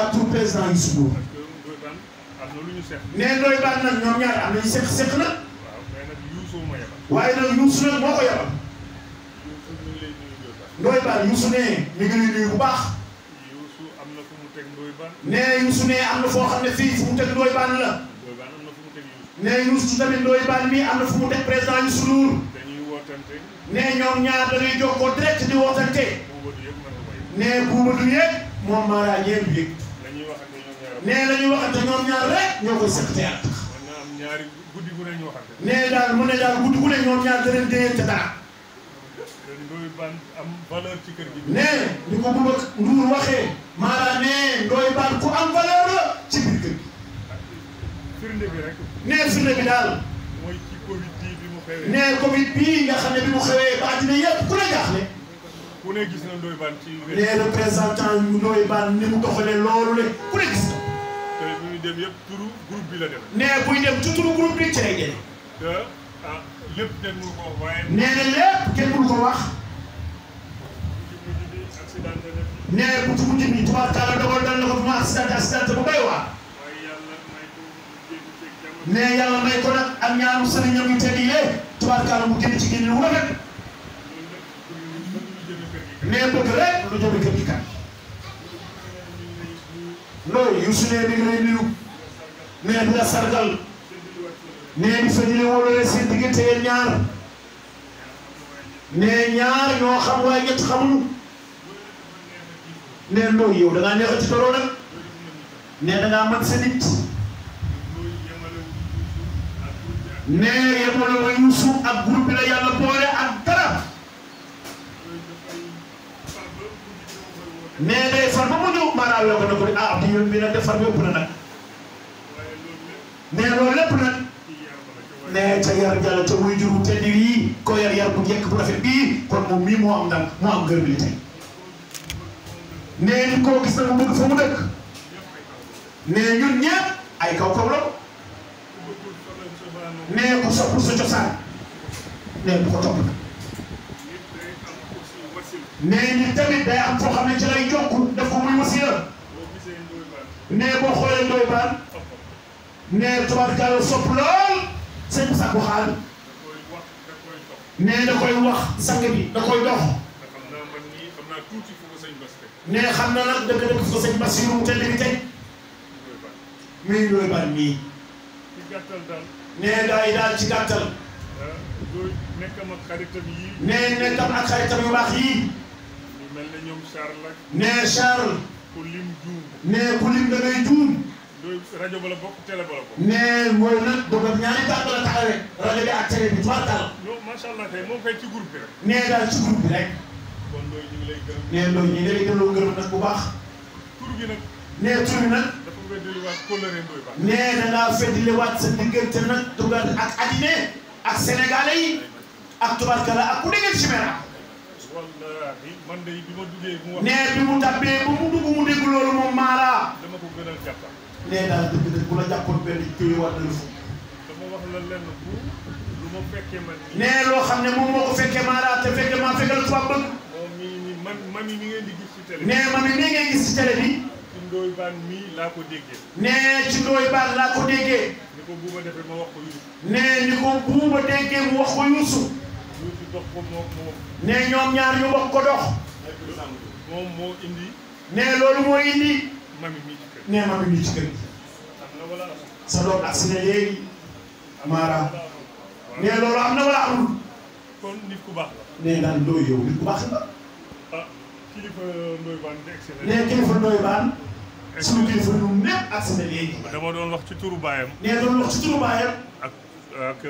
waa tur président Youssou Ndour parce que Ndoye Bane am na lu ñu seq. nee Ndoye Bane nag ñoom ñaar am nañu seq seq na waaw mais nag Youssou ma yebal. waaye nag Youssou nag moo ko yabal Youssou ñu ngi lay nuyu Ndoye Bane. Ndoye Bane Youssou ne mi ngi lay nuyu bu baax Youssou am na fu mu teg Ndoye Bane. nee Youssou ne am na foo xam ne fii fu mu teg Ndoye Bane la Ndoye Bane am na fu mu teg Youssou. nee Youssou tamit Ndoye Bane mi am na fu mu teg président Youssou Ndour dañuy wootante nee ñoom ñaar dañuy jokkoo direct di wootante boobu du yëpp mën nga koy. nee buuba du yëg moom Mara ñeen du yëg la ñuy waxante ñoom ñaar. nee la ñuy waxante ñoom ñaar rek ñoo koy seq te yàlla tax mën na am ñaari guddi gu ne ñu waxante. nee daal mu ne daal guddi gu ne ñoom ñaar da leen déyante dara te Ndoye Bane am valeur ci kër gi. nee ni ko Bouba Ndour waxee maanaam nee Ndoye Bane ku am valeur la ci biir kër gi firnde bi rek nee firnde bi daal mooy ci Covid bii bi mu xewee. nee Covid bii nga xam ne bi mu xewee ba àddina yëpp ku ne jaaxle ku ne gis na Ndoye Bane ci wér. nee représentant yu Ndoye Bane ni mu doxalee loolu le ku ne gis na te bi muy dem yëpp turu groupe bi la dem. nee buy dem ci turu groupe bi ci lay jëlee te ah lépp kenn mënu ko wax waaye. nee na lépp kenn mënu ko wax ci mujj bi accidenté na fi. nee bu ci mujj bi tubaarkalla dogal dal na ko bu ma accident accident bu doy waar waaye yàlla may ko génn ceeg jàmm. nee yàlla may ko nag ak ñaanu sëriñam yu tedd yi tubaarkalla mu génn ci génn wu rafet loolu lépp pour ñu bëgg lu jëme kër gi kat. nee bëgg rek lu jëme kër gi kat loolu Youssou nee mi ngi lay nuyu nee di la sargal nee di fëjale wóolale seen diggante yéen ñaar nee ñaar ñoo xam waaye ñett xamuñu nee loolu yow da ngaa neex a ci toroo nag nee da ngaa mën sa nit loolu yemale wu ak groupe bi ak nee yemale wa Youssou ak groupe bi la yàlla boole ak dara yooyu dafay far ba guddi gi dama koy woote. nee day far ba mu ñëw maanaam yoo ko ne ko di ah di yoon bi nag defar bi ëpp na nag waaye loolu lépp nee loolu lépp nag ci yar ba la ca waaye. nee ca yar jàll ca muy juru te di yii ko yar yar bu njëkk bu rafet bii kon moom mii moo am ndam moo am gërëm li tey nee ni koo gis na mu bëgg fa mu dëkk nee ñun ñëpp ay kaw kaw la ku bëggul fa la cosaanoo. nee ku soppul sa cosaan nee bu ko topp nag nit day am aussi wasil. nee ni tamit day am foo xam ne ci lay jokk def ko muy wasiya boo gisee Ndoye Bane nee boo xoolee Ndoye Bane toppam nee tubaarkalla sopp lool sëñ Sakku Xaal da koy wax da koy topp. nee da koy wax sang bi da koy dox te xam naa man nii xam naa tuuti fu ko sëñ Bass teg. nee xam na nag dëgg-dëgg fa sëñ Bassirou mu tedd bi tey Ndoye Bane. muy Ndoye Bane mii ci gàttal daal. nee gaa yi daal ci gàttal ah Ndoye nekkam ak xaritam yii. nee nekkam ak xaritam yu baax yii ñu mel ne ñoom Charles ak nee Charles ku lim juum. nee ku lim da ngay juum Ndoye rajo ba la bokk télé ba la bokk. nee mooy nag dogal ñaari tànk la taxawee rajo bi ak télé bi tubaarkalla non macha allah kay moom kay ci groupe bi rek. nee daal ci groupe bi rek kon Ndoye ñu ngi lay gërëm. nee loolu ñu ngi lay delloo ngërëm nag bu baax tur bi nag nee tur bi nag dafa weddaliwaat kóllëre Ndoye Bane. nee da ngaa feddiliwaat sa diggante nag dugal ak addina ak sénégalais yi ak tubaarkalla ak ku dégg ci mera wallaahi man de bi ma duggee mu wax. nee bi mu tàbbee ba mu dugg mu dégg loolu moom Mara dama ko gënal jàppal. nee daal dëgg-dëgg bu la jàppoon benn téye war na la fu dama wax la lenn bu lu ma fekkee man nii. nee loo xam ne moom moo ko fekkee Mara te fekkee maa fekkal tubaab bëgg moom mii nii man mami mi ngeen di gis ci télé. nee ma mi nii ngay gis ci télé bi ci Ndoye Bane mii laa ko déggee. nee ci Ndoye Bane laa ko déggee ni ko buuba defee ma wax ko Youssou. nee ni ko buuba déggee mu wax ko Youssou Youssou dox ko moom moom. nee ñoom ñaar ñu wax ko dox moom moo indi nee loolu moo indi mami mii ci kër. nee ma mi nii ci kër gi am na wala sa doom ak si ne léegi Mara nee loolu am na wala amul kon nit ku baax la. nee daal Ndoye yow nit ku baax nga ah kilifa Ndoye Bane di excellent. nee kilifa Ndoye Bane suñu kilifa ñun ñëpp ak si ne léegi dama doon wax ci turu baayam nee doon wax ci turu baayam ak ak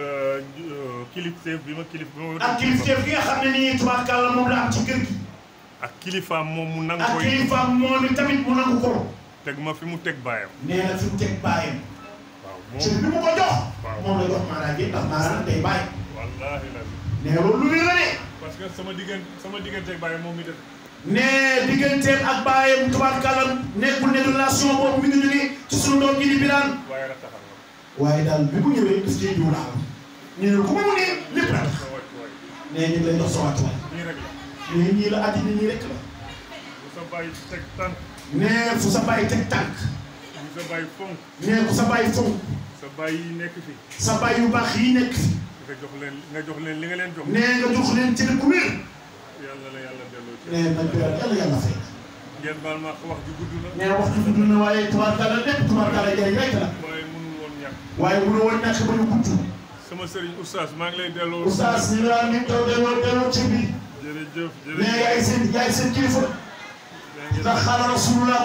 kilifteef bi ma kilif bi ma. ak kilifteef gi nga xam ne nii tubaarkàlla moom la am ci kër gi ak kilifaam moom mu nangu ak koy kilifaam moom it tamit mu nangu ko teg ma fi mu teg baayam. nee na fi mu teg baayam waaw ci moom bi mu ko jox Waaw. moom la jox Mara gi ndax Mara nag day bàyyi wallaahi la nee loolu lu wér la de parce que sama diggante sama digganteeg baayam moom mi def nee digganteem ak baayam tubaarkàlla nekkul ne relation boobu mi ngi jógee ci sunu doom ji di Birane waaye rataxal na. waaye daal bi mu ñëwee daf cee jiw laa nee na ku ma mu ne lépp la tax sa wàcc waay nee ñu ngi lay jox sa wàccuwaay nii rek la nee ñii la àddina ñii rek la bu sa bàyyi teg tànk nee fu sa bàyyi teg tànk ñu sa bàyyi fonk nee ku sa bàyyi fonk sa bàyyi yi nekk fi sa bàyyi yu baax yi nekk fi nga jox leen nga jox leen li nga leen jox nee nga jox leen cër ku wér yàlla la yàlla delloo ci nee nañ ko yàlla yàlla yàlla fay ngeen baal ma wax ji gudd na nee waxtu bi dund na waaye tubaarkàlla lépp tubaarkàlla jëriñ rek la waaye mënul woon ñàkk waaye mënoo woon ñàkk ba ñu gudd sama sëriñ oustaz maa ngi lay delloo oustaz ñu ngi naan ñu taw delloo delloo ci bi jërëjëf nee jërëjëf yaay seen yaay seen kilifa yaa ngi ndax xaala rasulullah